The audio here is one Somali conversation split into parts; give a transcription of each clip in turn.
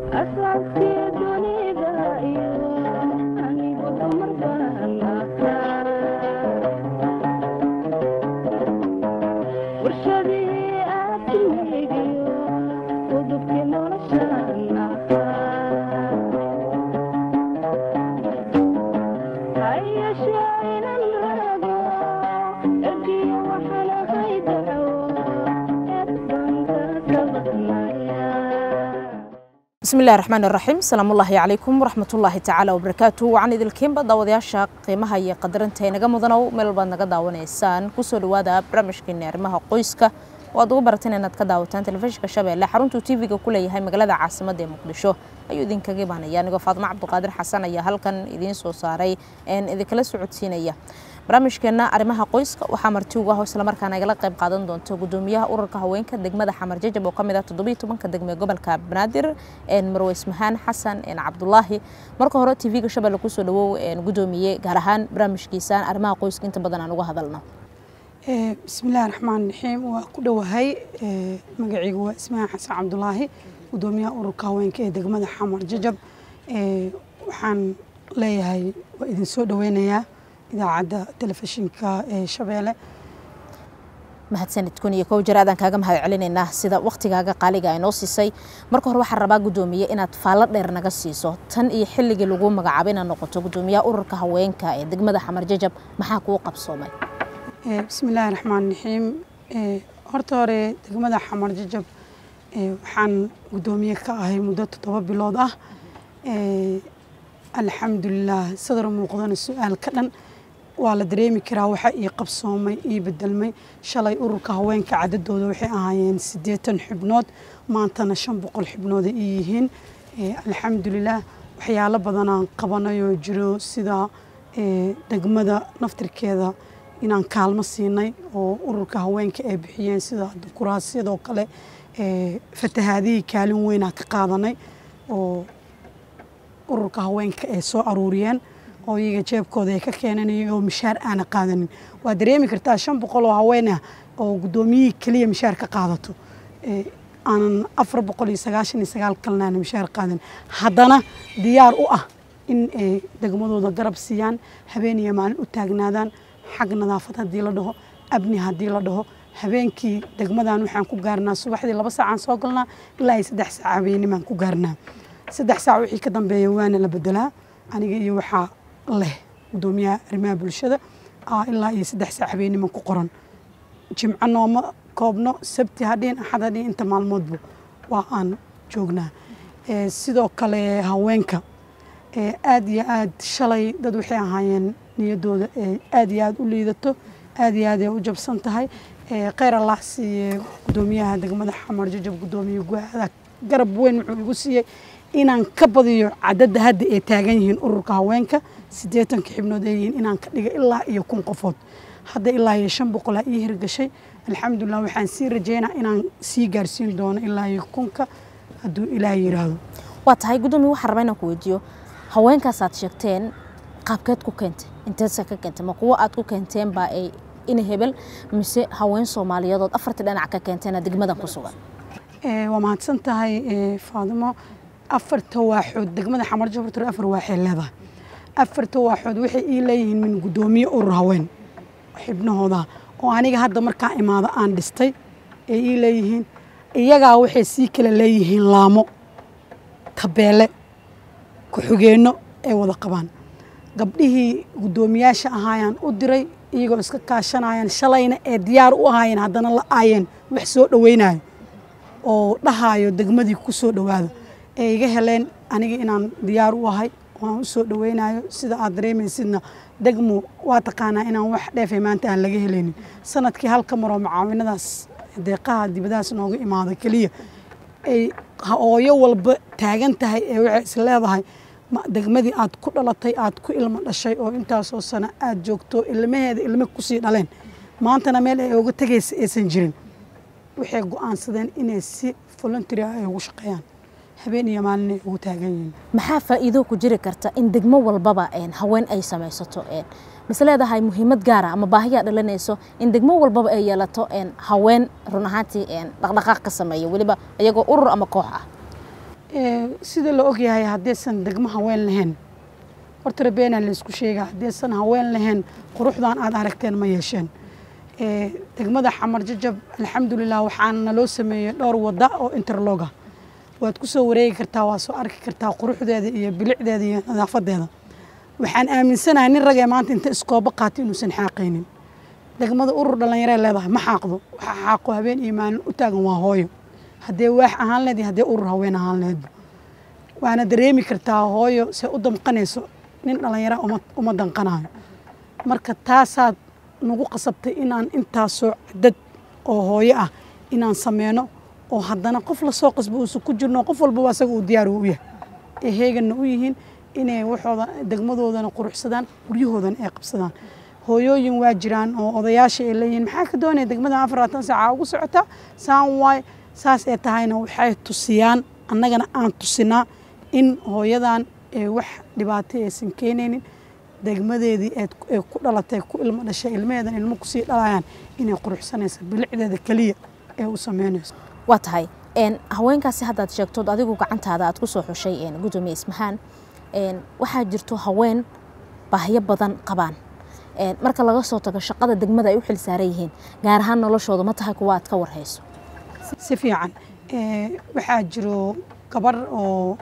bismi illahi raxmaan iraxiim asalaamullaahi calaykum waraxmatullaahi tacaala wabarakaatu waxaan idilkiinba daawadayaasha qiimaha iyo qadarinta inaga mudanow meel baad naga daawanaysaan kusoo dhawaada barnaamijkeeni arrimaha qoyska oo aad ugu barateen inaad ka daawataan telefishinka shabeelle xaruntuu tv-ga ku leeyahay magaalada caasimadda ee muqdisho ayuu idinkaga imaanaya anigoo faadimo cabdiqaadir xasan ayaa halkan idiin soo saaray een idinkala socodsiinaya barnaamijkeena arrimaha qoyska waxaa marti ugu ah islamarkaana igala qayb qaadan doonta gudoomiyaha ururka haweenka degmada xamar jajab oo kamid ah toddobiyo tobanka degme gobolka banaadir marwe ismahaan xasan cabdulaahi marka hore tv-ga shabeelle kusoo dhawow gudoomiye gaar ahaan barnaamijkiisaan arrimaha qoyska inta badan aan uga hadalno bismillahi raxmaan raxiim waa ku dhowahay magacaygu waa ismahaan xasan cabdulaahi gudoomiyaha ururka haweenka ee degmada xamar jajab waxaan leeyahay waa idin soo dhaweynayaa idaacadda telefishinka ee shabeelle mahadsanid kun iyo kow jeer aadaan kaaga mahad celinaynaa sida waktigaaga qaaliga ay noo siisay marka hore waxaan rabaa gudoomiye inaad faallo dheer naga siiso tan iyo xilligii lagu magacaabay inaad noqoto gudoomiyaha ururka haweenka ee degmada xamar jajab maxaa kuu qabsoomay bismillaahi raxmaan raxiim horta hore degmada xamar jajab waxaan gudoomiye ka ahay muddo toddoba bilood ah alxamdulilah sadar muuqdana su-aal ka dhan waa la dareemi karaa waxa ii qabsoomay ii bedelmay shalay ururka haweenka cadadooda waxay ahaayeen siddeetan xubnood maantana shan boqol xubnooda ii yihiin alxamdulilah waxyaalo badanaan qabanayoo jiro sida degmada naftirkeeda inaan kaalmo siinay oo ururka haweenka ay bixiyeen sida kuraasyadoo kale fatahaadihii kaalin weynaa ka qaadanay oo ururka haweenka ay soo aruuriyeen oo iyaga jeebkooda ay ka keeneen iyagoo mishaar aana qaadanin waa dareemi kartaa shan boqol oo haween ah oo guddoomiyihii keliya mishaar ka qaadato aanan afar boqol iyo sagaashan iyo sagaal kalena aana mishaar qaadan haddana diyaar u ah in ay degmadooda garab siiyaan habeen iyo maalin u taagnaadaan xag nadaafad haddii la dhaho abni haddii la dhaho habeenkii degmadan waxaan ku gaarnaa subaxdii laba saacaan soo galnaa ilaa iyo saddex saac habeenimaan ku gaarnaa saddex saac wixii ka dambeeya waana la bedelaa aniga iyo waxaa leh gudoomiyaha arrimaha bulshada ilaa iyo saddex saac habeeniman ku qoran jimco nooma koobno sabti hadhiin axad hadhiin inta maalmoodba waa aan joognaa sidoo kale haweenka aad iyo aad shalay dad waxay ahaayeen niyadooda aad iyo aad u liidato aad iyo aad ay u jabsan tahay kheyr allah siiye gudoomiyaha degmada xamar jajab gudoomiye guahada garab weyn wuxuu igu siiyey inaan ka badiyo cadadda hadda ay taagan yihiin ururka haweenka siddeetanka xibnood ay yihiin inaan ka dhiga ilaa iyo kun qofood hadda ilaa iyo shan boqolaa ii hirgashay alxamdulilah waxaan sii rajeynaa inaan sii gaarsiin doono ilaa iyo kunka hadduu ilaah yidhaahdo waa tahay gudoomiye waxaan rabaa inaan ku weydiiyo haweenkaasaad sheegteen qaabkeed ku keentay inteedsa ka keentay ma kuwo aad ku keenteen baa ay ina hebel mise haween soomaaliyadood afartii dhinac ka keenteena degmadan ku sugan waa mahadsan tahay faadimo afarta waaxood degmada xamar jabartar afar waaxay leedahay afarta waaxood waxay ii leeyihiin min gudoomiye urur haween xibnahooda oo aniga hadda markaa imaado aan dhistay ay ii leeyihiin iyagaa waxay sii kala leeyihiin laamo tabeele ku-xigeenno ay wada qabaan gabdhihii guddoomiyaasha ahaayaan u diray iyagoo iska kaashanayaan shalayna ee diyaar u ahaayeen haddana la aayeen wax soo dhoweynayo oo dhahaayo degmadii ku soo dhowaado ee iga heleen aniga inaan diyaar u ahay waan u soo dhoweynayo sida aad dareemaysidna degmo waa taqaanaa inaan wax dheefay maanta aan laga helaynin sanadkii halka maroo mucaawinadaas deeqaha dibadahaas nooga imaado keliya ay hooyo walba taagan tahay ee waxay is leedahay degmadii aad ku dhalatay aad ku ilmo dhashay oo intaasoo sano aad joogto ilmaheeda ilmo kusii dhaleen maantana meel ay oga tegaysa aysan jirin waxay go-aansadeen inay si voluntary ah ay ugu shaqeeyaan habeen iyo maalin ay ugu taagan yihiin maxaa faa'iido ku jiri karta in degmo walbaba haween ay samaysato mise leedahay muhiimad gaara ama baahiyaa dhalinayso in degmo walbaba ay yeelato haween run ahaantii dhaqdhaqaaq ka sameeya weliba iyagoo urur ama koox ah sida la ogyahay haddaysan degmo haween lahayn horta rabeenaa laysku sheegaa haddaysan haween lahayn quruxdan aad aragteen ma yeesheen degmada xamar jajab alxamdulilah waxaana loo sameeyey dhowr wada oo interloga waad ku soo wareegi kartaa waa soo arki kartaa quruxdeeda iyo bilicdeeda iyo nadaafadeeda waxaan aaminsanahay nin ragee maanta inta iskoobo qaatay inuusan xaaqaynin degmada urur dhallinyaree leedahay ma xaaqdo waxa xaaqo habeen iyo maalin u taagan waa hooyo haddee waax ahaan leed iyo haddee urur haween ahaan leedba waana dareemi kartaa hooyo se u damqanayso nin dhallinyara uma danqanayo marka taasaad nagu qasabtay inaan intaasoo cadad oo hooyo ah inaan sameyno oo haddana qof lasoo qasbo uusan ku jirno qof walbaba asaga uu diyaar u yahay ee heeganna u yihiin inay waxooda degmadoodana quruxsadaan guryahoodana ay qabsadaan hooyooyin waa jiraan oo odayaasha ay leeyihiin maxaa ka doonaya degmada afaratan saaca ugu socotaa saan waay saas ee tahayna waxay tusiyaan annagana aan tusinaa in hooyadan ee wax dhibaato aysan keenaynin degmadeedii ee ku dhalatay ku ilmo dhashay ilmaheedan ilmo kusii dhalayaan inay quruxsanaysa bilicdeeda keliya ee u sameynayso waa tahay haweenkaasi haddaad sheegtood adigu gacantaada aad ku soo xushay gudoomiye ismahaan waxaa jirto haween baahyo badan qabaan marka laga soo tago shaqada degmada ay u xil saaran yihiin gaar ahaan noloshooda ma tahay kuwa aad ka warhayso si fiican waxaa jiro gabar oo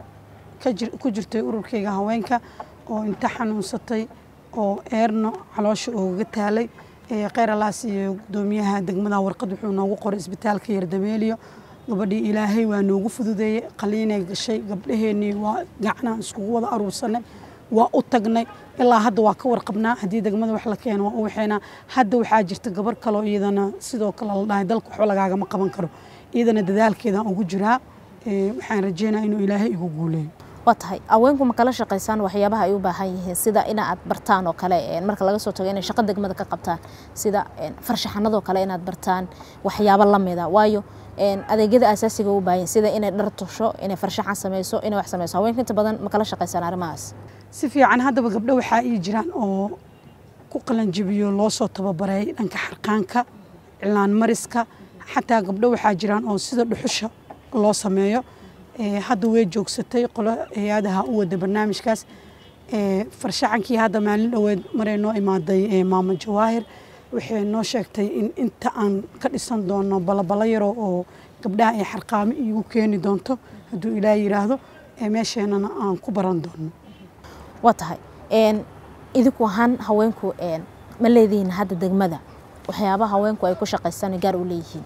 ku jirtay ururkayga haweenka oo inta xanuunsatay oo eerno caloosha oogaga taalay kheyr-alaas iyo gudoomiyaha degmada warqad wuxuu noogu qoray isbitaalka yardameeliyo gabadhii ilaahay waa noogu fududeeyey qaliinay gashay gabdhaheenii waa gacnaan iskugu wada aruursanay waa u tagnay ilaa hadda waa ka warqabnaa haddii degmada wax la keeno waa u waxeynaa hadda waxaa jirta gabar kaloo iyadana sidoo kale la dhahay dalka waxba lagaagama qaban karo iyadana dadaalkeedaan ugu jiraa waxaan rajeynaa inuu ilaahay igu guuleeyo waa tahay haweenku ma kala shaqaysaan waxyaabaha ay u baahan yihiin sida ina aad bartaan oo kale marka laga soo tago inay shaqo degmada ka qabtaan sida farshaxanadoo kale inaad bartaan waxyaabo lamida waayo adeegyada asaasiga u baahan sida inay dhar tusho inay farshaxan sameyso inay wax sameyso haweenka inta badan ma kala shaqaysaan arrimahaas si fiican haddaba gabdho waxaa ii jiraan oo ku qalanjabiyo loo soo tababaray dhanka xarqaanka cilaan mariska xataa gabdho waxaa jiraan oo sida dhuxusha loo sameeyo hadda way joogsatay qolo hay-adaha u wada barnaamijkaas farshaxankii hadda maalin dhoweed maray noo imaaday maamo jawaahir waxay noo sheegtay in inta aan ka dhisan doono balabalo yaro oo gabdhaha ay xarqaamo iigu keeni doonto hadduu ilaah yidhaahdo meesheenana aan ku baran doono waa tahay idinku ahaan haweenku ma leedihiin hadda degmada waxyaabaha haweenku ay ku shaqaystaan gaar u leeyihiin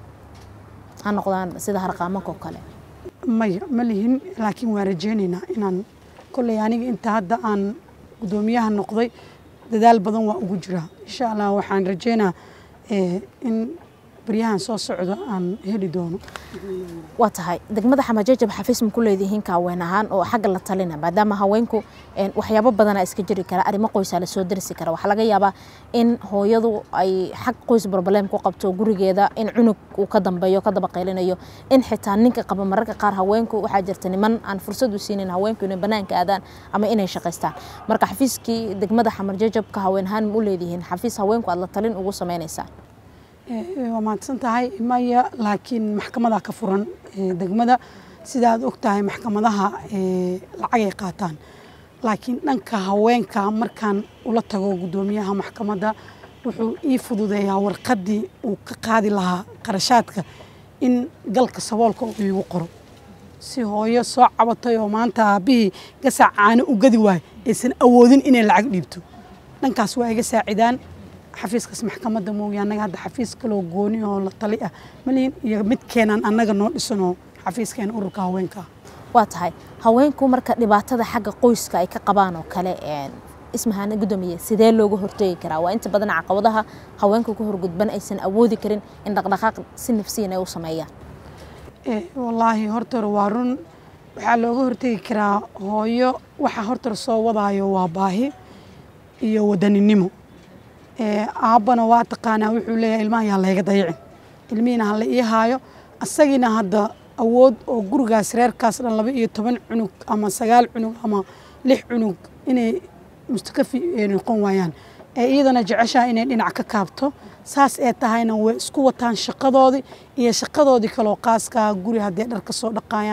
ha noqdaan sida harqaamanka oo kale maya ma lihin laakiin waan rajeynaynaa inaan kolley aniga inta hadda aan guddoomiyaha noqday dadaal badan waa ugu jiraa insha allah waxaan rajeynaa in baryahan soo socdo aan heli doono waa tahay degmada xamajajab xafiis ma ku leedihiin kaaweyn ahaan oo xagga la talina maadaama haweenku waxyaabo badana iska jiri kara arrimo qoysaa lasoo darsi kara waxaa laga yaabaa in hooyadu ay xag qoys broblem ku qabto gurigeeda in cunug uu ka dambeeyo ka daba qaylinayo in xitaa ninka qaba mararka qaar haweenku waxaa jirta niman aan fursad u siinin haweenku inay banaanka aadaan ama inay shaqaystaan marka xafiiskii degmada xamarjajab ka haween ahaan ma u leedihiin xafiis haweenku aad la talin ugu sameynaysaan waa mahadsan tahay maya laakiin maxkamadaa ka furan degmada sida aad og tahay maxkamadaha lacagay qaataan laakiin dhanka haweenka markaan ula tago guddoomiyaha maxkamadda wuxuu ii fududeeyaa warqaddii uu ka qaadi lahaa qarashaadka in galka saboolka uu iigu qoro si hooyo soo cabatay oo maanta aabbihii gasac caano u gadi waayo aysan awoodin inay lacag dhiibto dhankaas waa iga saacidaan xafiiskaas maxkamadda mooye annaga hadda xafiis kaloo gooni oo la tali ah malihin iyo midkeenaan annaga noo dhisanoo xafiiskeena ururka haweenka ah waa tahay haweenku marka dhibaatada xagga qoyska ay ka qabaan oo kale ismahaana guddoomiye sidee looga hortegi karaa waa inta badan caqabadaha haweenka ku horgudban aysan awoodi karin in dhaqdhaqaaq si nafsiyan ay u sameeyaan wallaahi hortore waa run waxaa looga hortegi karaa hooyo waxa hortore soo wadaayo waa baahi iyo wadaninimo aabbana waa taqaanaa wuxuu leeyahay ilmaha yaa layga dayacin ilmihiina ha la ii haayo asagiina hadda awood oo gurigaas reerkaas dhan laba iyo toban cunug ama sagaal cunug ama lix cunug inay mustakafi noqon waayaan ee iyadana jeceshaha inay dhinac ka kaabto saas ee tahayna way isku wataan shaqadoodii iyo shaqadoodii kaloo qaaskaa guri haddee dhar ka soo dhaqaayaan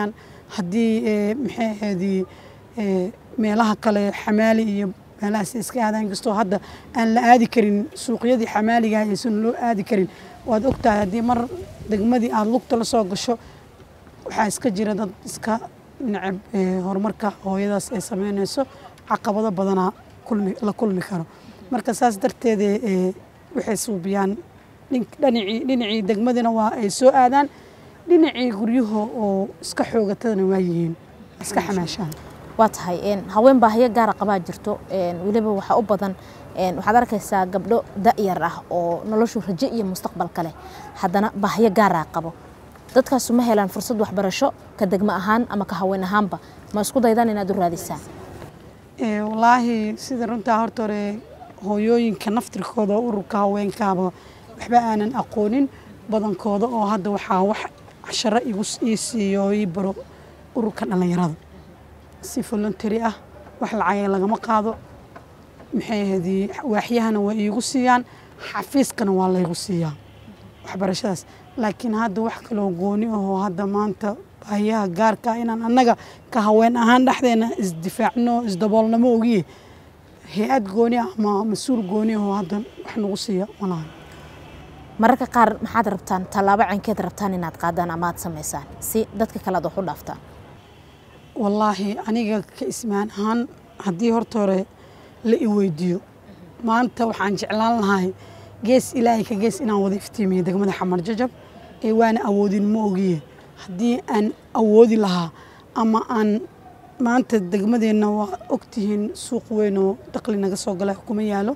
haddii maxay ahaydii meelaha kale xamaali iyo meelahaas iska aadaan inkastoo hadda aan la aadi karin suuqyadii xamaaliga aysan loo aadi karin waad ogtahay haddii mar degmadii aada lugta la soo gasho waxaa iska jira dad iska necab horumarka hooyadaas ay sameynayso caqabado badanaa kulmi la kulmi karo marka saas darteed waxay suubiyaan dhinacii dhinacii degmadina waa ay soo aadaan dhinacii guryaha oo iska xoogatadana waa yihiin iska xamaashaan waa tahay haween baahiyo gaara qabaa jirto weliba waxaa u badan waxaad arkaysaa gabdho da'yar ah oo noloshu rajo iyo mustaqbal kale haddana baahiyo gaaraa qabo dadkaasu ma helaan fursad waxbarasho ka degmo ahaan ama ka haween ahaanba ma isku daydaan inaad u raadisaan wallaahi sida runtaa horta hore hooyooyinka naftirkooda oo ururka haweenkaaba waxba aanan aqoonin badankooda oo hadda waxaa wax casharo igu ii siiyo oo ii baro ururka dhallinyarada si voluntary ah wax lacagay lagama qaado maxay ahaydii waaxyahana waa iigu siiyaan xafiiskana waa laygu siiyaa waxbarashadaas laakiin hadda wax kaloo gooni ahoo hadda maanta baahiyaha gaarka inaan annaga ka haween ahaan dhexdeena isdifaacno isdaboolnamo ogiye hay-ad gooni ah ama mas-uul gooni ahoo hadda wax nagu siiya malahan mararka qaar maxaad rabtaan tallaabo caynkeed rabtaan inaad qaadaan ama aad samaysaan si dadka kale aad wax u dhaaftaan wallaahi aniga ka ismaan ahaan haddii horta hore la i weydiiyo maanta waxaan jeclaan lahay gees ilaahay ka gees inaan wada iftiimiyo degmada xamar jajab ee waana awoodin ma ogiye haddii aan awoodi lahaa ama aan maanta degmadeenna waa ogtihiin suuq weyn oo daqli naga soo gala kuma yaalo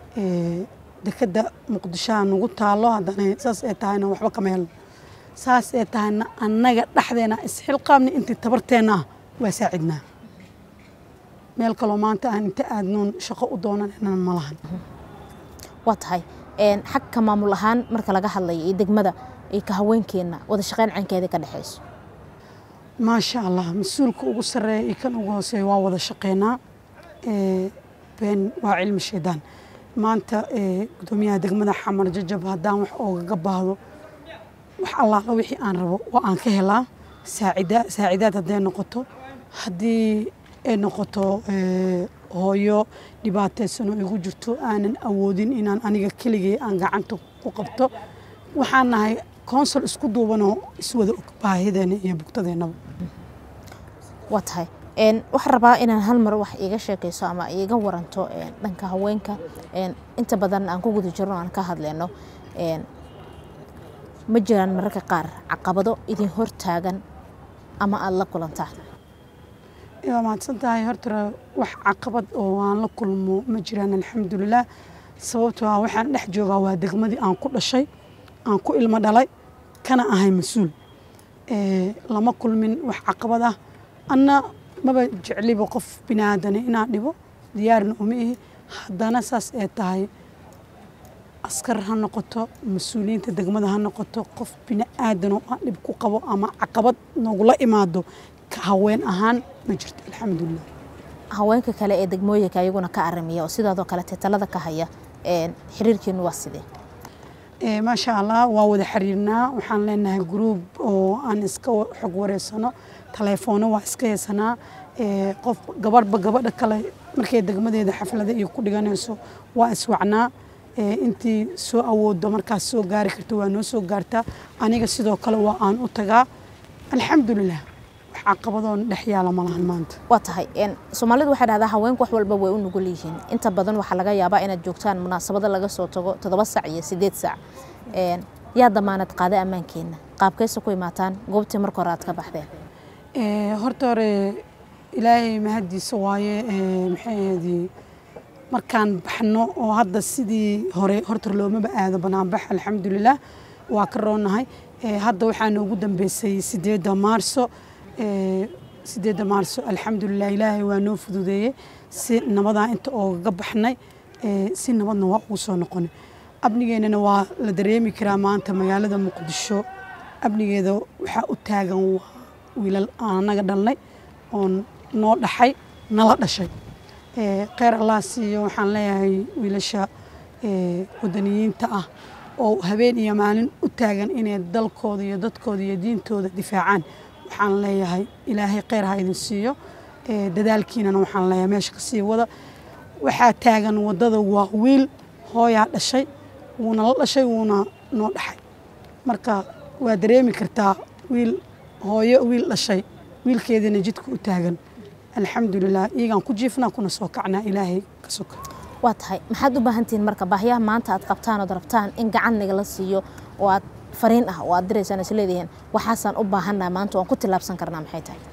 dekadda muqdishoha nagu taalo haddana saas ay tahayna waxba kama helno saas ay tahayna annaga dhexdeena isxilqaabna intii tabarteenna ah waa saacidnaa meel kaloo maanta aan inta aadnoon shaqo u doonanaynan ma lahan waa tahay xagka maamul ahaan marka laga hadlayo iyo degmada iyo ka haweenkeenna wada shaqeyn caynkeeda ka dhexayso maasha allah mas-uulka ugu sarreeya iyo kan ugu hooseeya waa wada shaqeynaa been waa cilmi shaydaan maanta gudoomiyaha degmada xamar jajab haddaan wax oogaga baahdo wax allaala wixii aan rabo waa aan ka helaa saacida saacidaad hadday noqoto haddii ay noqoto hooyo dhibaataysanoo igu jirto aanan awoodin inaan aniga keligay aan gacanta ku qabto waxaan nahay konsol isku duubanoo iswada og baahideena iyo bugtadeennaba waa tahay waxaan rabaa inaan hal mar wax iiga sheekayso ama iiga waranto dhanka haweenka inta badan aan ku guda jirno aan ka hadlayno ma jiraan mararka qaar caqabado idin hortaagan ama aada la kulantaan waa mahadsan tahay horta wax caqabad oo aan la kulmo ma jiraan alxamdulilah sababtoo ah waxaan dhex joogaa waa degmadii aan ku dhashay aan ku ilmo dhalay kana ahay mas-uul lama kulmin wax caqabad ah anna maba jecliba qof biniaadane inaan dhibo diyaarna uma ihi haddana saas ee tahay askar ha noqoto mas-uuliyiinta degmada ha noqoto qof biniaadan oo aan dhib ku qabo ama caqabad nogula imaado ka haween ahaan ma jirto alxamdulilah haweenka kale ee degmooyinka ayaguna ka aramiya oo sidaadoo kale tetalada ka haya xiriirkiinu waa sidee maasha allah waa wada xiriirnaa waxaan leenahay gruub oo aan iska xog wareysano taleefoono waa iska haysanaa qof gabadhba gabadha kale markay degmadeeda xaflada iyo ku dhiganayso waa iswacnaa intii soo awoodo markaas soo gaari karta waa noo soo gaartaa aniga sidoo kale waa aan u tagaa alxamdulilah wax caqabadoon dhex yaala ma lahan maanta waa tahay soomaalidu waxay dhahdaa haweenku wax walba way u nugul yihiin inta badan waxaa laga yaabaa inaad joogtaan munaasabado laga soo tago toddoba sac iyo sideed sac yaa damaanad qaada ammaankeenna qaabkaysa ku imaataan goobtii marka hore aad ka baxdeen horta hore ilaahay mahadiisa waaye maxay ahaydii markaan baxno oo hadda sidii hore horta loomaba aado banaanbax alxamdulilah waa ka roonahay hadda waxaa noogu dambeysay sideedda maarso sideedda maarso alxamdulilah ilaahay waa noo fududeeyey si nabadaa inta oogaga baxnay si nabadna waa ugu soo noqonay amnigeennana waa la dareemi karaa maanta magaalada muqdisho amnigeeda waxaa u taagan waa wiilal aan anaga dhalnay oon noo dhaxay nala dhashay kheyr allah siiyo waxaan leeyahay wiilasha wadaniyiinta ah oo habeen iyo maalin u taagan inay dalkooda iyo dadkooda iyo diintooda difaacaan waxaan leeyahay ilaahay kheyr ha idin siiyo dadaalkiinana waxaan leeyahay meesha kasii wada waxaa taagan waddada waa wiil hooyaa dhashay wuuna la dhashay wuuna noo dhaxay marka waa dareemi kartaa wiil hooyo wiil dhashay wiilkeediina jidka u taagan alxamdulilah iyagaan ku jiifnaa kuna soo kacnaa ilaahay ka soka waa tahay maxaad u baahantihiin marka baahiyaha maanta aad qabtaan ood rabtaan in gacan nagala siiyo oo aad fariin ah oo aad diraysaan is leedihiin waxaasaan u baahannaha maanta waan ku tillaabsan karnaa maxay tahay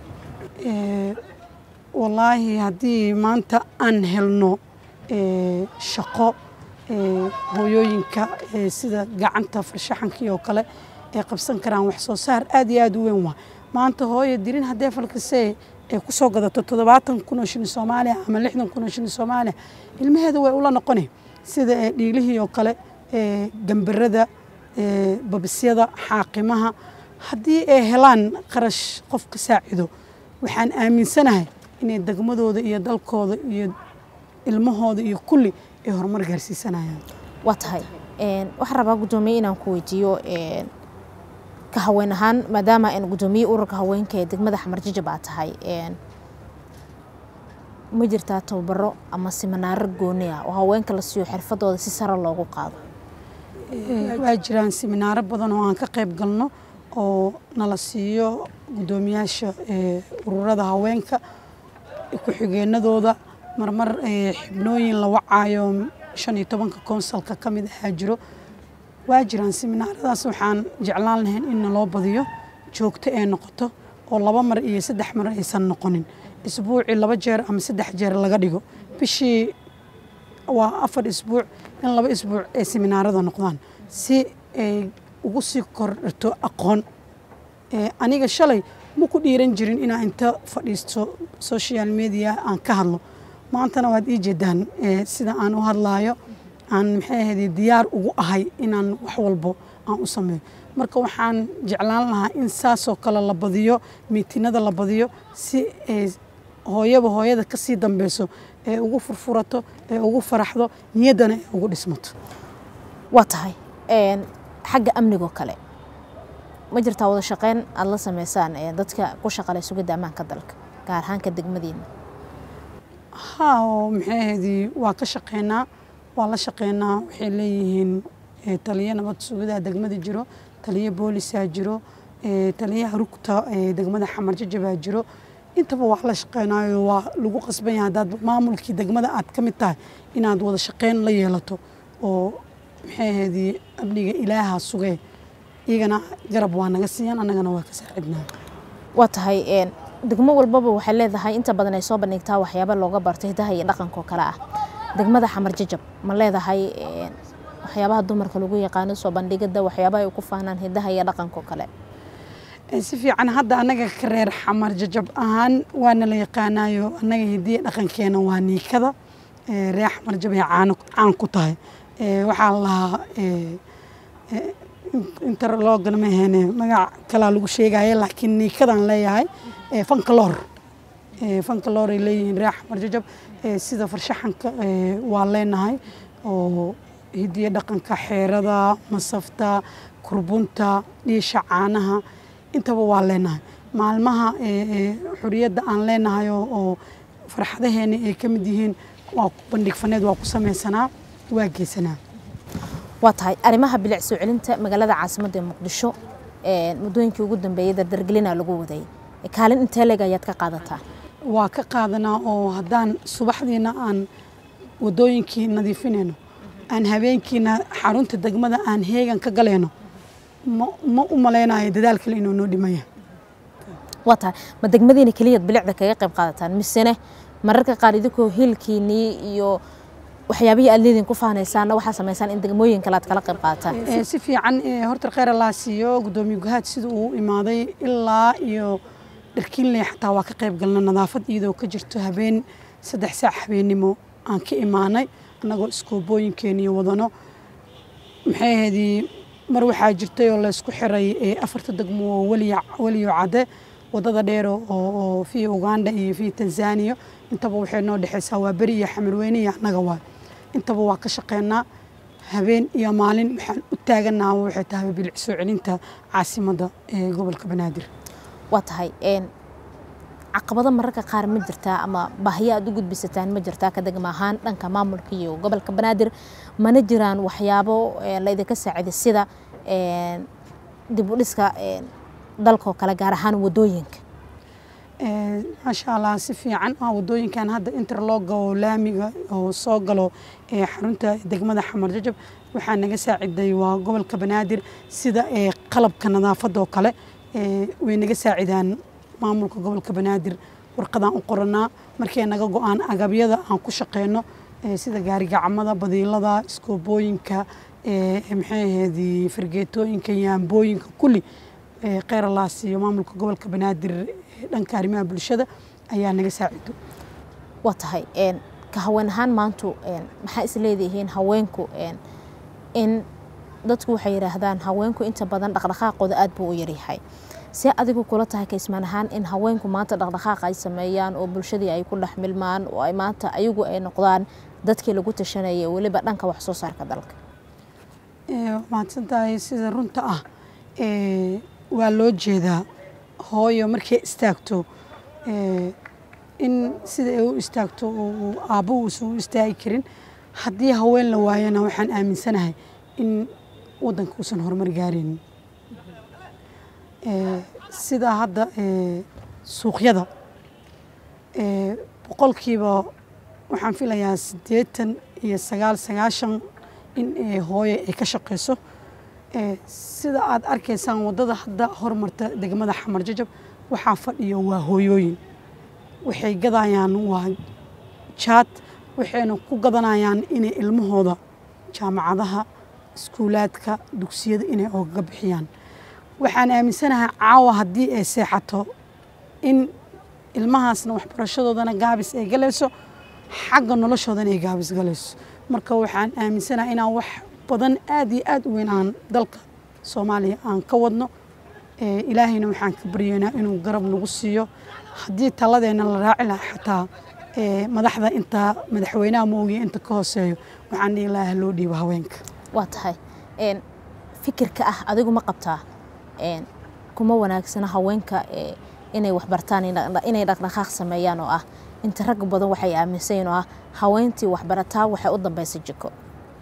wallaahi haddii maanta aan helno shaqo hooyooyinka sida gacanta farshaxankii oo kale ay qabsan karaan wax soo saar aad iyo aad u weyn waa maanta hooyo dirin haddee falkasee ay ku soo gadato toddobaatan kun oo shilin soomaaliya ama lixdan kun oo shilin soomaaliya ilmaheeda way ula noqoni sida dhiilihii oo kale gambarada babisyada xaaqimaha haddii ay helaan qarash qof ka saacido waxaan aaminsanahay inay degmadooda iyo dalkooda iyo ilmahooda iyo kulli ay horumar gaarsiisanayaan waa tahay waxaan rabaa guddoomiye inaan ku weydiiyo ka haween ahaan maadaama guddoomiye ururka haweenka ee degmada xamarjijab aa tahay ma jirtaa tababaro ama siminaaro gooni ah oo haweenka la siiyo xirfadooda si sare loogu qaado waa jiraan siminaaro badan oo aan ka qayb galno oo nala siiyo guddoomiyaasha ururada haweenka ku-xigeenadooda marmar xibnooyin la wacaayo shan iyo tobanka konsalka ka mid ahaa jiro waa jiraan siminaaradaas waxaan jeclaan lahayn in naloo badiyo joogto ee noqoto oo laba mar iyo saddex mar aysan noqonin isbuucii laba jeer ama saddex jeer laga dhigo bishii waa afar isbuuc in laba isbuuc ay siminaarada noqdaan si ay ugu sii kordhato aqoon aniga shalay ma ku dhiiran jirin inaan inta fadhiisto social media aan ka hadlo maantana waad ii jeedaan sida aan u hadlaayo aan maxay ahayd diyaar ugu ahay inaan wax walbo aan u sameeyo marka waxaan jeclaan lahaa in saasoo kale la badiyo miitinada la badiyo si ay hooyaba hooyada ka sii dambeyso ee ugu furfurato ee ugu faraxdo niyaddana ay ugu dhismato waa tahay xagga amnigoo kale ma jirtaa wada shaqeyn aada la sameysaan dadka ku shaqalay sugidda ammaanka dalka gaar ahaanka degmadiina haa oo maxay ahaydii waa ka shaqeynaa waa la shaqeynaa waxay leeyihiin taliyo nabad sugidaa degmada jiro taliyo boolisaa jiro taliyaha rugta degmada xamar jajabaa jiro intaba waa la shaqeynaayo waa lagu qasban yahay haddaad maamulkii degmada aad ka mid tahay inaad wada shaqeyn la yeelato oo maxay ahaydii amniga ilaaha sugee iyagana garab waa naga siiyaan annagana waa ka saacidnaa waa tahay degmo walbaba waxay leedahay inta badan ay soo bandhigtaa waxyaaba looga barto hidaha iyo dhaqanka oo kale ah degmada xamar jajab ma leedahay waxyaabaha dumarka lagu yaqaano soo bandhigada waxyaabaha ay ku faanaan hidaha iyo dhaqanka oo kale si fiican hadda annaga ka reer xamar jajab ahaan waana la yaqaanaayo annaga hidiya dhaqankeena waa niikada reer xamar jajab ay caan ku tahay waxaa la lahaa interlogan ma aheene magac kalaa lagu sheegaya laakiin niikadaan leeyahay fankaloor fankaloor ay leeyihiin reer xamar jajab sida farshaxanka waa leenahay oo hidiya dhaqanka xeerada masafta kurbunta dhiisha caanaha intaba waa leenahay maalmaha xuriyadda aan leenahay oo farxadaheena ay ka mid yihiin waa bandhig faneed waa ku samaysanaa waa geysanaa waa tahay arrimaha bilic soo celinta magaalada caasimadda ee muqdisho muddooyinkii ugu dambeeyey dardargelina lagu waday kaalin intee leeg ayaad ka qaadataa waa ka qaadanaa oo haddaan subaxdiina aan wadooyinkii nadiifinayno aan habeenkiina xarunta degmada aan heegan ka galayno ma u malaynayo dadaal kale inuu noo dhimaya waa tahay ma degmadiina keliyaad bilicda kaga qayb qaadataan misene mararka qaar idinkoo hilkiinii iyo waxyaabihii aad leediin ku faanaysaana waxaa samaysaan in degmooyin kale aad kala qayb qaadataan si fiican horta kheyr allaa siiyo guddoomiye guhaad sida uu imaaday ilaa iyo dharkiinley xataa waa ka qayb galna nadaafad iyadoo ka jirto habeen saddex saac habeennimo aan ka imaanay annagoo iskoobooyinkeeniyo wadano maxay ahaydii mar waxaa jirtay oo laysku xiray afarta degmo oo weliyo cadde wadada dheer oo fi uganda iyo fi tanzania intaba waxay noo dhexeysaa waa beri iyo xamarweyne iyo annaga waay intaba waa ka shaqeynaa habeen iyo maalin waxaan u taaganaha waxay tahay bilic soo celinta caasimadda ee gobolka banaadir waa tahay caqabado mararka qaar ma jirtaa ama baahiyo aad u gudbisataan ma jirtaa ka degma ahaan dhanka maamulka iyo gobolka banaadir mana jiraan waxyaabo laydinka saaciday sida dib u dhiska dalkoo kale gaar ahaan wadooyinka maasha allah si fiican wadooyinkan hadda interloga oo laamiga oo soo galo xarunta degmada xamar jajab waxaa naga saaciday waa gobolka banaadir sida qalabka nadaafadda oo kale way naga saacidaan maamulka gobolka banaadir warqadaan u qoranaa markay naga go-aan agabyada aan ku shaqeyno sida gaarigacmada badiilada iskoobooyinka maxay ahayd fargeetooyinka yaambooyinka kulli keyralaas iyo maamulka gobolka banaadir dhanka arrimaha bulshada ayaa naga saacido waa tahay ka haween ahaan maantu maxaa is leedihiin haweenku in dadku waxay yidhaahdaan haweenku inta badan dhaqdhaqaaqooda aad buu u yaryahay see adigu kula tahay kaysmaan ahaan in haweenku maanta dhaqdhaqaaq ay sameeyaan oo bulshadii ay ku dhex milmaan oo ay maanta ayagu ay noqdaan dadkii lagu tashanayay weliba dhanka wax soo saarka dalka mahadsantahay sida runta ah waa loo jeedaa hooyo markay istaagto in sida ay u istaagto aabbo uusan u istaagi karin haddii haween la waayana waxaan aaminsanahay in waddanka uusan horumar gaaraynin sida hadda suuqyada boqolkiiba waxaan filayaa siddeetan iyo sagaal sagaashan in hooyo ay ka shaqeyso sida aad arkaysaan waddada hadda hormarta degmada xamar jajab waxaa fadhiyo waa hooyooyin waxay gadayaan waa jaad waxayna ku gadanayaan inay ilmahooda jaamacadaha iskuulaadka dugsiyada inay ogaga bixiyaan waxaan aaminsanahay caawa haddii ay seexato in ilmahaasna waxbarashadoodana gaabis ay galayso xagga noloshoodana ay gaabis galayso marka waxaan aaminsanahay inaan wax badan aad iyo aad u weyn aan dalka soomaaliya aan ka wadno ilaahayna waxaan ka baryeynaa inuu garab nagu siiyo haddii taladeenna la raaci lahaa xataa madaxda intaa madaxweynaha moogiya inta ka hooseeyo waxaan dhihi lahaa loo dhiibo haweenka waa tahay fikirka ah adigu ma qabtaa kuma wanaagsana haweenka inay waxbartaan inay dhaqdhaqaaq sameeyaan oo ah inta rag badan waxay aaminsayin oo ah haweentii waxbarataa waxay u dambaysa jiko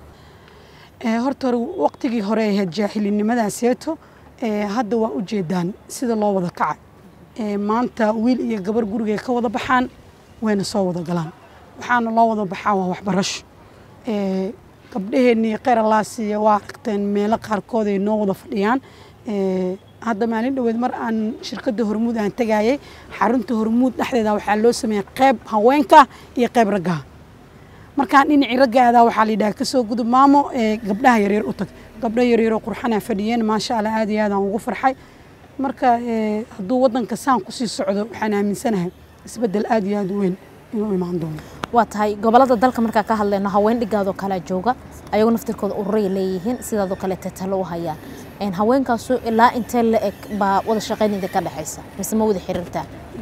horta hore waqtigii hore ahayd jaahilinimadaasieeto hadda waa u jeedaan sida loo wada kacay maanta wiil iyo gabar gurigay ka wada baxaan wayna soo wada galaan waxaana loo wada baxaa waa waxbarasho gabdhaheennii keyralaasiya waa aragteen meelo qaarkood ay noo wada fadhiyaan hadda maalin dhoweed mar aan shirkadda hormuud aan tegayay xarunta hormuud dhexdeeda waxaa loo sameeyey qeyb haweenka iyo qeyb raggaha markaan dhinacii ragga aadaa waxaa la yidhaha kasoo gudub maamo gabdhaha yaryar u tag gabdho yaryaroo qurxanaa fadhiyeen maasha allah aad iyo aadaan ugu farxay marka hadduu waddanka saan kusii socdo waxaan aaminsanahay isbeddel aad iyo aad u weyn inuu imaan doono waa tahay gobolada dalka markaa ka hadlayno haween dhigaadoo kalea jooga ayagoo naftirkooda ururay leeyihiin sidaadoo kaleete talo u hayaan haweenkaasu ilaa intee la eg baa wada shaqayn idinka dhexaysa mise ma wada xiriirtaa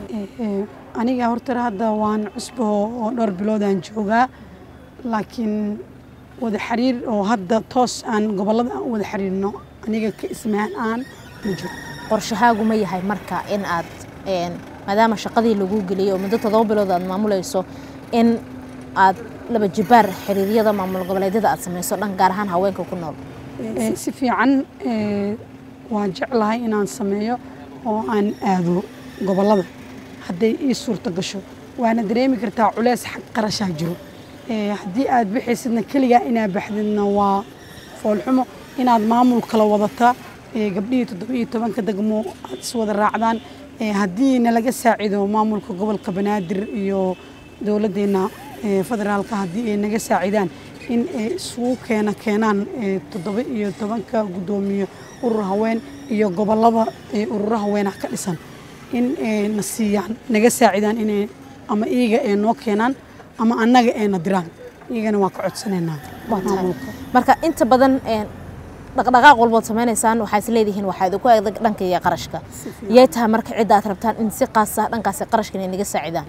aniga horta hadda waan cusbo oo dhowr biloodaan joogaa laakiin wada xiriir oo hadda toos aan gobolada aan u wada xiriirno aniga ka ismaan aan ma jiro qorshahaagu ma yahay marka in aad maadaama shaqadii lagu geliyey oo muddo todoba bilood aad maamulayso in aad laba jibaar xiriiryada maamul goboleedyada aad samayso dhan gaar ahaan haweenka ku nool si fiican waan jeclahay inaan sameeyo oo aan aado gobolada hadday ii suurto gasho waana dareemi kartaa culeys xag qarashaa jiro haddii aad bixaysidna keligaa inaad baxdidna waa foolxumo inaad maamul kala wadataa gabdhihii toddobiyo tobanka degmo aad iswada raacdaan haddii nalaga saacido maamulka gobolka banaadir iyo dowladdeena federaalka haddii ay naga saacidaan in ay isugu keena keenaan toddoba iyo tobanka guddoomiye urur haween iyo gobolada ururo haweenah ka dhisan in na siiyaan naga saacidaan inay ama iyaga ay noo keenaan ama annaga ayna diraan iyagana waa ka codsanaynaa marka inta badan dhaqdhaqaaq walbood samaynaysaan waxaa is leedihiin waxaa idinku adag dhanka iyo qarashka yay tahay marka cidda aad rabtaan in si qaasa dhankaasi qarashkan ay naga saacidaan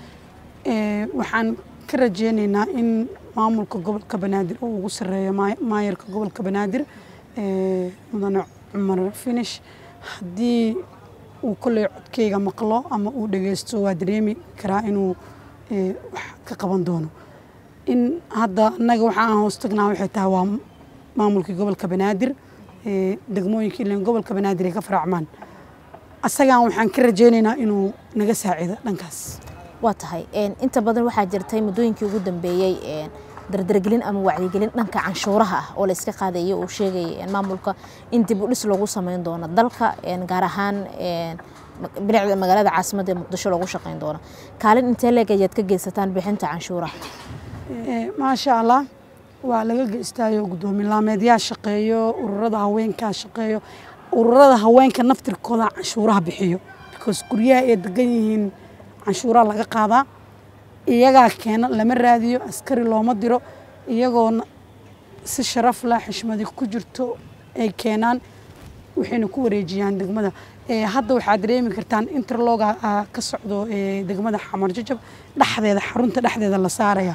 waxaan ka rajeynaynaa in maamulka gobolka banaadir uu ugu sarreeyo maayarka gobolka banaadir mudane cumar finish haddii uu kolley codkeyga maqlo ama uu dhageysto waa dareemi karaa inuu wax ka qaban doono in hadda annaga waxa aan hoos tagnaa waxay tahay waa maamulkii gobolka banaadir degmooyinka ilan gobolka banaadir ay ka faracmaan asagaan waxaan ka rajaynaynaa inuu naga saacido dhankaas waa tahay inta badan waxaa jirtay muddooyinkii ugu dambeeyey dardargelin ama wacyigelin dhanka canshuuraha ah oo la iska qaadayay uu sheegayay maamulka in dib u dhis loogu sameyn doono dalka gaar ahaan bilicda magaalada caasimadda ee muqdisho loogu shaqeyn doono kaalin intee leeg ayaad ka geysataan bixinta canshuuraha maasha allah waa laga geystaayo guddoomiye laameedyaa shaqeeyo ururada haweenkaa shaqeeyo ururada haweenka naftirkooda canshuuraha bixiyo because guryaha ay degan yihiin canshuuraha laga qaadaa iyagaa keena lama raadiyo askari looma diro iyagoona si sharaf lah xishmadi ku jirto ay keenaan waxayna ku wareejiyaan degmada hadda waxaad dareemi kartaan interloga ka socdo degmada xamar jajab dhexdeeda xarunta dhexdeeda la saaraya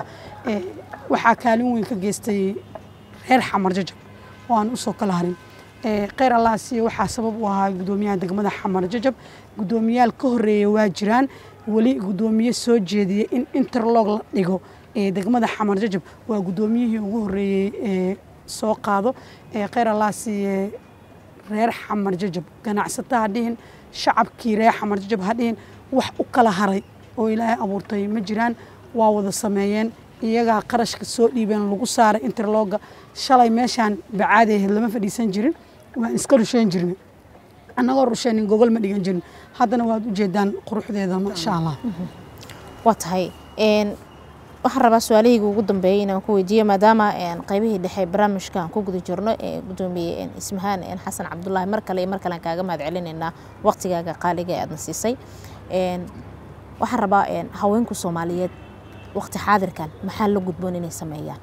waxaa kaalin weyn ka geystay reer xamar jajab oo aan usoo kala harin kheyr allah siiye waxaa sabab u ahaa guddoomiyaha degmada xamar jajab guddoomiyaal ka horeeya waa jiraan weli guddoomiye soo jeediyey in interlog la dhigo degmada xamar jajab waa guddoomiyihii ugu horeeyey ee soo qaado kheyr allah siiye reer xamar jajab ganacsato ha dhihin shacabkii reer xamar jajab ha dhihin wax u kala haray oo ilaahay abuurtay ma jiraan waa wada sameeyeen iyagaa qarashka soo dhiibeen lagu saaray interloga shalay meeshaan bacaadi ahayd lama fadhiisan jirin waan iska rusheyn jirnay annagoo rusheynin gogol ma dhigan jirin haddana waad u jeedaan quruxdeeda maasha allah waa tahay waxaan rabaa su-aalahayga ugu dambeeyay inaan ku weydiiyo maadaama qaybihii dhexe barnaamijka aan ku guda jirno ee gudoomiye ismahaan xasan cabdulaahi mar kale iyo mar kale aan kaaga mahad celinaynaa waqtigaaga qaaliga ee aadna siisay waxaan rabaa haweenku soomaaliyeed waqti xaadirkan maxaa la gudboon inay sameeyaan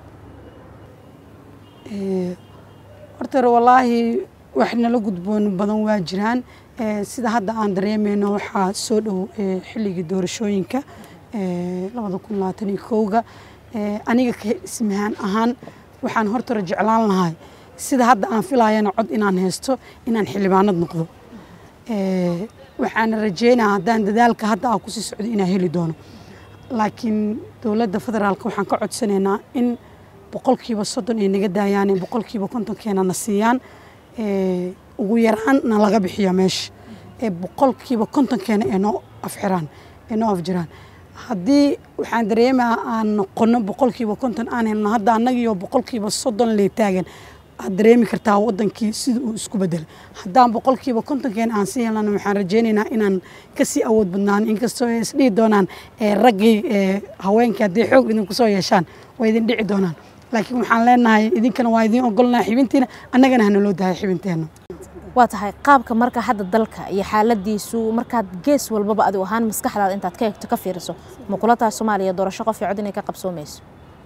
horta wallaahi wax nala gudboon badan waa jiraan sida hadda aan dareemeyno waxaa soo dhow xilligii doorashooyinka labada kun labaatan iyo kowga aniga ka ismahaan ahaan waxaan hortara jeclaan lahay sida hadda aan filayana cod inaan haysto inaan xildhibaanad noqdo waxaana rajeynaa haddaan dadaalka hadda aa kusii socdo inaan heli doono laakiin dowladda federaalka waxaan ka codsanaynaa in boqolkiiba soddon ay naga daayaan boqolkiiba kontonkeena na siiyaan ugu yaraan na laga bixiya meesha ee boqolkiiba kontonkeena ee noo afxiraan ee noo afjiraan haddii waxaan dareemaa aan noqono boqolkiiba konton aan helno hadda annagiyo boqolkiiba soddon lee taagan aad dareemi kartaa wadankii sida uu isku bedelay haddaan boqolkiiba kontonkeena aan sii helnana waxaan rajeynaynaa inaan kasii awood badnaan inkastoo ay isdhihi doonaan raggii haweenkii hadday xoog idinku soo yeeshaan way idin dhici doonaan laakiin waxaan leenahay idinkana waa idiin ogolnahay xibintiina annagana hana loo dahay xibinteenna waa tahay qaabka marka hadda dalka iyo xaaladiisu markaad gees walbaba adigu ahaan maskaxdaada intaad ka egto ka fiiriso ma kula tahay soomaaliya doorasho qof iyo cod inay ka qabsoomayso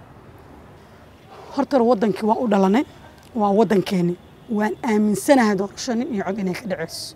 horta wadankii waa u dhalanay waa wadankeeni waan aaminsanahay doorasho nin iyo cod inay ka dhaceyso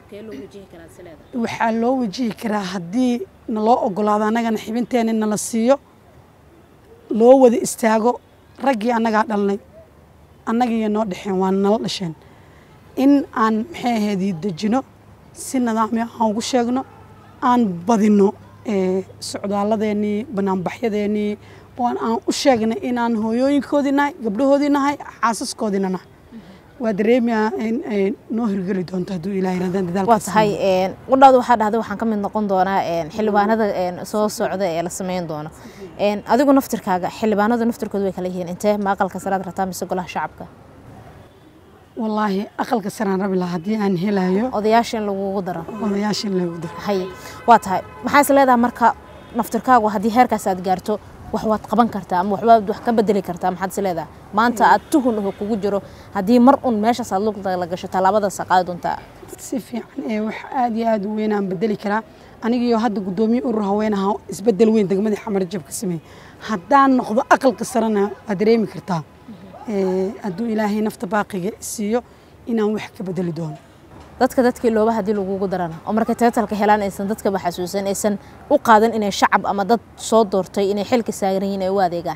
waxaa loo wajihi karaa haddii naloo ogolaado annagana xibinteena nala siiyo loo wada istaago raggii annagaa dhalnay annagiiyo noo dhexeen waa nala dhasheen in aan maxay ahaydii dejino si nidaamyo aan ugu sheegno aan badino socdaaladeenii banaanbaxyadeennii oo aan u sheegnay inaan hooyooyinkoodii nahay gabdhahoodii nahay xaasaskoodiina nahay waa dareemayaa in ay noo hirgeli doonto hadduu ilahay raadaan dadaalka waa tahay qudhaadu waxaa dhahday waxaan ka mid noqon doonaa xildhibaanada soo socda ee la sameyn doono adigu naftirkaaga xildhibaanada naftirkooda way kala yihiin intee ma aqalka saraad rataa mise golaha shacabka wallaahi aqalka saraan rabi lahaa haddii aan helayo odayaasha in lagugu daro odayaasha in lagu daro hay waa tahay maxaa is leedahay marka naftirkaagu haddii heerkaas aad gaarto wax waad qaban kartaa ama waxbaad wax ka bedeli kartaa maxaad is leedahay maanta aad tuhun aho kugu jiro haddii mar un meeshaas aad lugta la gasho tallaabadaas qaadi doontaa si fiican ee wax aad iyo aad u weyn aan bedeli karaa anigiyo hadda guddoomiye urur haweenaha isbedel weyn degmadii xamar jab ka sameeyey haddaan noqdo aqalka sarena waad dareemi kartaa hadduu ilaahay nafta baaqiga siiyo inaan wax ka bedeli doono dadka dadkii looba haddii lagugu darana oo markay teetalka helaan aysan dadkaba xasuusan aysan u qaadan inay shacab ama dad soo doortay inay xilka saaran yihiin ay u adeegaan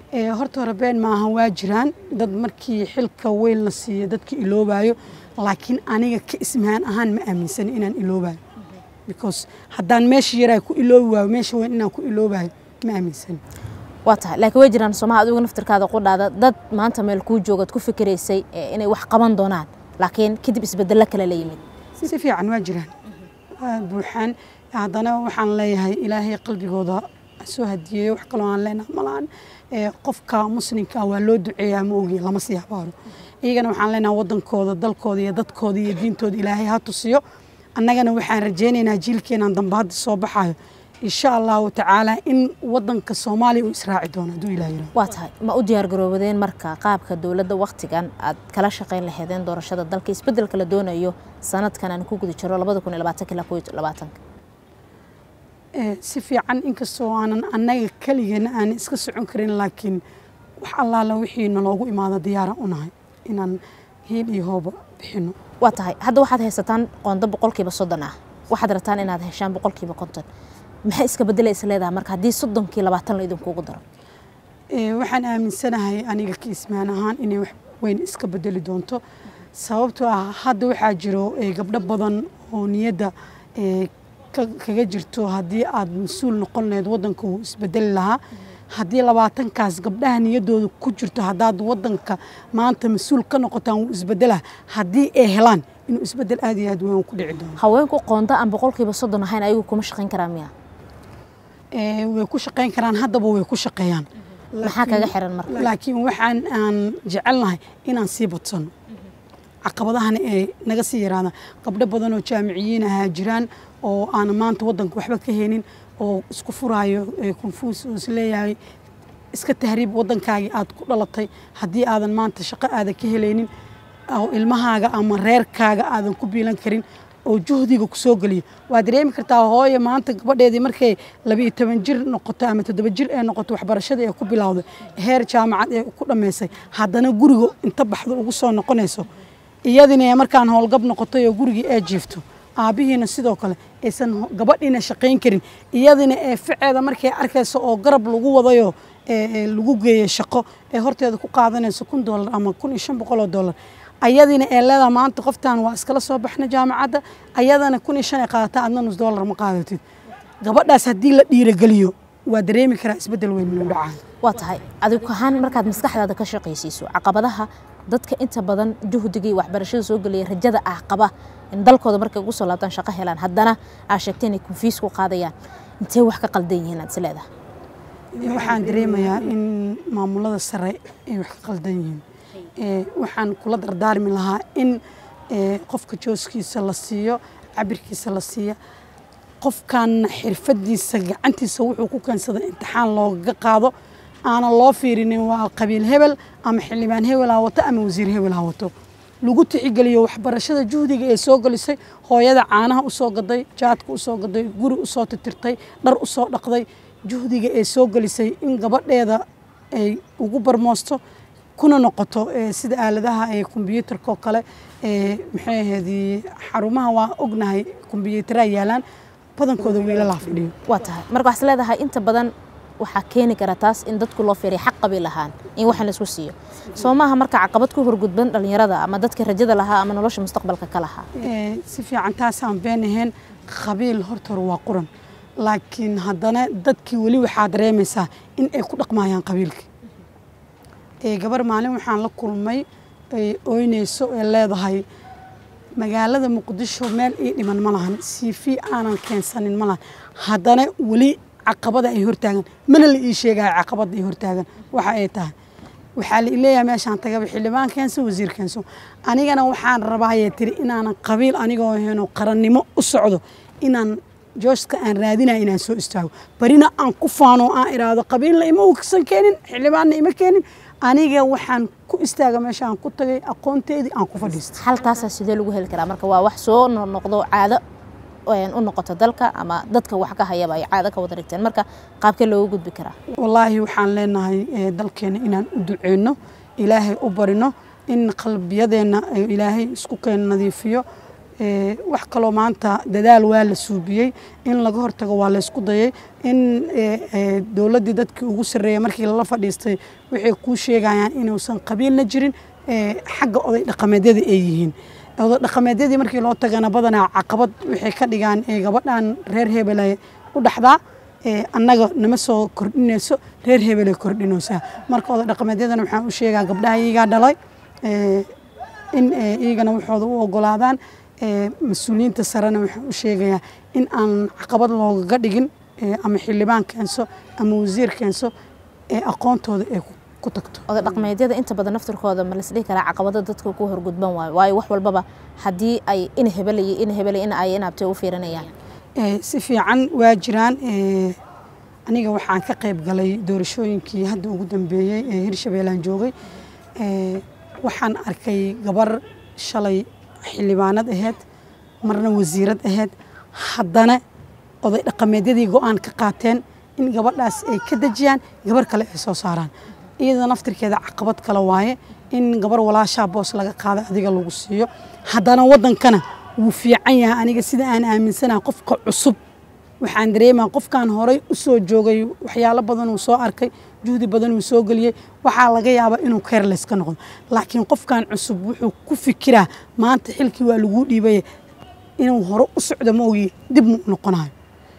horta hore been maahan waa jiraan dad markii xilka weyn la siiyo dadka iloobayo laakiin aniga ka ismahaan ahaan ma aaminsani inaan iloobayo because haddaan meesha yaraa ku iloobi waayo meesha weyn inaan ku iloobayo ma aaminsani waa tahay laakiin way jiraan soomaha adigu naftirkaada qudhaada dad maanta meel kuu joogaad ku fikiraysay inay wax qaban doonaan laakiin kadib isbedello kale la yimid si fiican waa jiraan buuxaan haddana waxaan leeyahay ilaahay qalbigooda soo hadiyeeyo wax kaloo aan leenaha malaan qofka muslimka waa loo duceeyaa ma ogi lama sii habaaro iyagana waxaan leenaha wadankooda dalkooda iyo dadkooda iyo diintooda ilaahay ha tusiyo annagana waxaan rajaynaynaa jiilkeenan dambe hadda soo baxayo insha allahu tacaala in wadanka soomaaliya uu israaci doono hadduu ilaah yiraahdo waa tahay ma u diyaargaroobadeen marka qaabka dowladda wakhtigan aad kala shaqayn lahaydeen doorashada dalka isbeddelka la doonayo sanadkan aan ku guda jiro labada kun iyo labaatanka ilaa kow iyo labaatanka si fiican inkastoo aanan annaga keligeena aan iska socon karin laakiin wax allaala wixii naloogu imaado diyaaraan u nahay inaan hiil iyo hooba bixino waa tahay hadda waxaad haysataan qondo boqolkiiba soddon ah waxaad rabtaan inaad heshaan boqolkiiba konton maxay iska bedela is leedahay marka haddii soddonkii labaatan la idinkugu daro waxaan aaminsanahay aniga ka ismaan ahaan inay wax weyn iska bedeli doonto sababtoo ah hadda waxaa jiro gabdho badan oo niyadda kaga jirto haddii aad mas-uul noqon lahayd wadanka wuu isbedeli lahaa haddii labaatankaas gabdhaha niyaddooda ku jirto haddaad wadanka maanta mas-uul ka noqotaan wuu isbedelaha haddii ay helaan inuu isbedel aad iyo aad weyn ku dhici doono haweenku qoonda aan boqolkiiba soddon ahayn ayagu kuma shaqayn karaa miya way ku shaqayn karaan haddaba way ku shaqeeyaan maxaa kaga xiran marka laakiin waxaan aan jecelnahay inaan sii badsano caqabadahana ee naga sii yaraadaan gabdho badan oo jaamiciyiin ahaa jiraan oo aan maanta wadanka waxba ka helin oo isku furaayo konfuus oo isleeyahay iska tahriib wadankaagii aad ku dhalatay haddii aadan maanta shaqo aadan ka helaynin oo ilmahaaga ama reerkaaga aadan ku biilan karin oo juhdiga ku soo geliyo waa dareemi kartaa hooye maanta gabadheedii markay labiiyo toban jir noqoto ama toddoba jir ee noqoto waxbarashada ee ku bilowday heer jaamacad ee ku dhammaysay haddana guriga inta baxdo ugu soo noqonayso iyadina markaan howlgab noqotay oo gurigii ee jiifto aabbihiina sidoo kale aysan gabadhiina shaqayn karin iyadina ee ficeeda markay arkayso oo garab lagu wadayo lagu geeyo shaqo ee horteeda ku qaadanayso kun doolar ama kun iyo shan boqol oo doolar ayadina ee leedaha maanta qoftan waa iskala soo baxna jaamacadda ayadana kun iyo shan ay qaadataa adna nus doolar ma qaadatid gabadhaas haddii la dhiirageliyo waa dareemi karaa isbeddel weyn inuu dhacaa waa tahay adigu ahaan markaad maskaxdaada ka shaqaysiiso caqabadaha dadka inta badan juhdigii waxbarashada soo gelaya rajada ah qaba in dalkooda markay ugu soo laabtaan shaqo helaan haddana aa sheegtay inay konfiis ku qaadayaan intee wax ka qaldan yihiin aad is leedahay waxaan dareemayaa in maamulada sare ay wax ka qaldan yihiin waxaan kula dardaarmi lahaa in qofka jooskiisa la siiyo cabirkiisa la siiya qofkan xirfadiisa gacantiisa wuxuu ku keensada imtixaan looga qaado aanan loo fiirinin waa qabiil hebel ama xildhibaan hebel ha wato ama wasiir hebel ha wato lagu tixgeliyo waxbarashada juhdiga ee soo gelisay hooyada caanaha usoo gaday jaadka usoo gaday guri usoo titirtay dhar usoo dhaqday juhdiga ee soo gelisay in gabadheeda ay ugu barmoosto kuna noqoto sida aaladaha ee kombyuutarka oo kale maxay ahayd xarumaha waa ognahay kombyuutara yaalaan badankooda wiilalaa fadhiyo waa tahay marka waxaad leedahay inta badan waxaa keeni kara taas in dadku loo fiiriya xaq qabi lahaan in waxan laisku siiyo soo maaha marka caqabad ku horgudban dhallinyarada ama dadka rajada lahaa ama nolosha mustaqbalka ka lahaa si fiican taasaan been ahayn qabiil horta hore waa quran laakiin haddana dadkii weli waxaa dareemaysaa in ay ku dhaqmayaan qabiilka gabar maalin waxaan la kulmay ay ooynayso ee leedahay magaalada muqdisho meel ii dhiman ma lahan cv aanan keensanin ma lahan haddana weli caqabada ay hortaagan mana la ii sheegaya caqabada ay hortaagan waxa ay tahay waxaa la leeyahay meeshaan tagaba xildhibaan keenso wasiir keenso anigana waxaan rabaayee tiri inaanan qabiil anigoo heno qarannimo u socdo inaan jooska aan raadinaya inaan soo istaago barina aan ku faano aan iraahdo qabiilna ima uksan keenin xildhibaanna ima keenin aniga waxaan ku istaaga meesha aan ku tagay aqoonteedii aan ku fadhiistay halkaasaa sidee lagu heli karaa marka waa wax soo noqdo caado u noqoto dalka ama dadka wax ka hayaba ay caado ka wada dhigteen marka qaabkee loogu gudbi karaa wallaahi waxaan leenahay dalkeena inaan u duceyno ilaahay u barino in qalbiyadeenna ilaahay isku keena nadiifiyo wax kaloo maanta dadaal waa la suubiyey in laga hortago waa laysku dayay in dowladdii dadkii ugu sarreeyay markii lala fadhiistay waxay kuu sheegayaan inuusan qabiilna jirin xagga oday dhaqameedyada ay yihiin oday dhaqameedyadii markii loo tagana badanaa caqabad waxay ka dhigaan gabadhan reer hebelay u dhaxdaa annaga nama soo kordhinayso reer hebelay kordhinaysaa marka oday dhaqameedyadana waxaan u sheegaa gabdhaha iyagaa dhalay in iyagana waxooda u ogolaadaan mas-uuliyiinta sarena waxaan u sheegayaa in aan caqabad loogaga dhigin ama xildhibaan keenso ama wasiir keenso ee aqoontooda ay ku tagto oday dhaqmeedyada inta badan naftirkooda ma lasdhihi karaa caqabada dadka ku horgudban waayo waayo wax walbaba haddii ay in hebelaya in hebelaya in ay inaabtay u fiirinayaan si fiican waa jiraan aniga waxaan ka qayb galay doorashooyinkii hadda ugu dambeeyey ee hirshabeellaan joogay waxaan arkay gabar shalay xildhibaanad ahayd marna wasiirad ahayd haddana oday dhaqameedyadii go-aan ka qaateen in gabadhaas ay ka dejiyaan gabar kale ay soo saaraan iyada naftirkeeda caqabad kale waaye in gabar walaashaa boos laga qaada adiga lagu siiyo haddana waddankana wuu fiican yahay aniga sida aan aaminsanaha qofka cusub waxaan dareemaa qofkan horay u soo joogay waxyaalo badan uu soo arkay juhdi badan uu soo geliyey waxaa laga yaabaa inuu keerles ka noqdo laakiin qofkan cusub wuxuu ku fikiraa maanta xilkii waa laguu dhiibaya inuu hore u socdo ma ogi dib mu noqonayo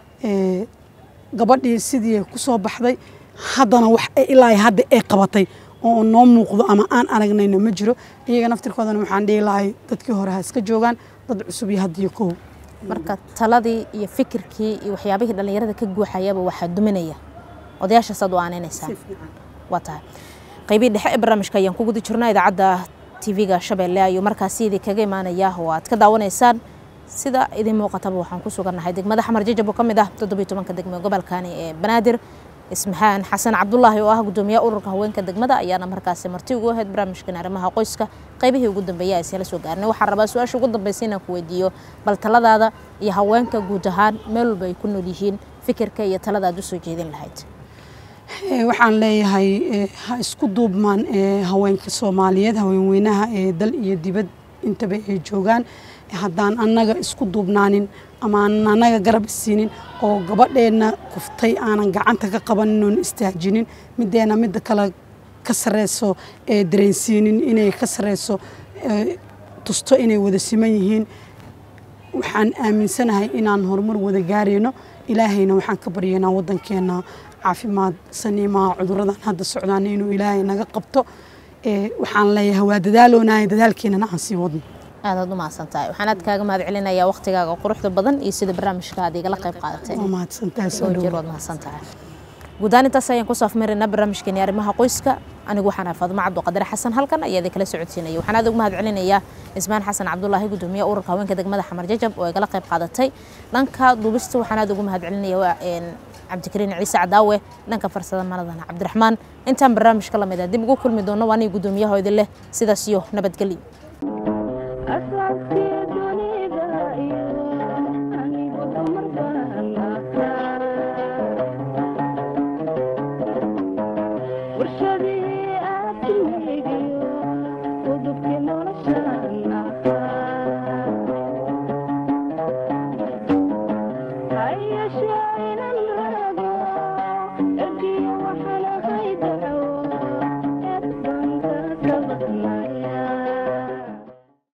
gabadhii sidii ku soo baxday haddana wax ilaa hadda ay qabatay oo noo muuqdo ama aan aragnayna ma jiro iyaga naftirkoodana waxaan dhihi lahay dadkii hore ha iska joogaan dad cusub iyo haddiyo kow marka taladii iyo fikirkii iyo waxyaabihii dhallinyarada ka guuxayaba waxaa duminaya odayaashaasaad u aaneynaysaa waa tahay qaybihii dhexe ee barnaamijka ayaan ku guda jirnaa idaacadda tv-ga shabeelle ayuu markaasi idin kaga imaanaya oo aad ka daawanaysaan sida idin muuqataba waxaan ku sugannahay degmada xamar jajab oo ka mid ah toddobiyo tobanka degme gobolkani ee banaadir ismaxaan xasan cabdulaahi oo ah gudoomiyaha ururka haweenka degmada ayaana markaasi marti ugu ahayd barnaamijkan arrimaha qoyska qaybihii ugu dambeeyay ayse la soo gaarnay waxaan rabaa su-aasha ugu dambaysa inaan ku weydiiyo bal taladaada iyo haweenka guud ahaan meel walba ay ku nool yihiin fikirka iyo talada aad u soo jeedin lahayd waxaan leeyahay ha isku duubmaan haweenka soomaaliyeed haweenweynaha ee dal iyo dibad intaba ay joogaan haddaan annaga isku duubnaanin ama aanan annaga garab isiinin oo gabadheenna kuftay aanan gacanta ka qabanin oon istaajinin middeena midda kale ka sareyso ee dareensiinin inay ka sareyso tusto inay wada siman yihiin waxaan aaminsanahay inaan horumar wada gaarayno ilaahayna waxaan ka baryaynaa waddankeena caafimaad saniimaha cuduradan hadda socdaan inuu ilaahay naga qabto waxaan leeyahay waa dadaaloonahay dadaalkeenana aan sii wadno aadaad u mahadsan tahay waxaan aad kaaga mahad celinayaa waqtigaaga quruxda badan iyo sida barnaamijka aad igala qayb qaadatay waa mahadsantahay soo jir waad mahadsan tahay guud ahaan intaas ayaan kusoo afmaraynaa barnaamijkeeni arrimaha qoyska anigu waxaan ahay faadmo cabduqadar xasan halkan ayaa idin kala socodsiinaya waxaan aad ugu mahad celinayaa ismaan xasan cabdulaahi gudoomiye ururka haweenka degmada xamar jajab oo igala qayb qaadatay dhanka duubista waxaan aad ugu mahad celinaya cabdikariin ciise cadaawe dhanka farsada maladana cabdiraxmaan intaan barnaamijka lamid ah dib ugu kulmi doono waa aniga gudoomiyaha idin leh sidaas iyo nabadgelyo Ayasha ila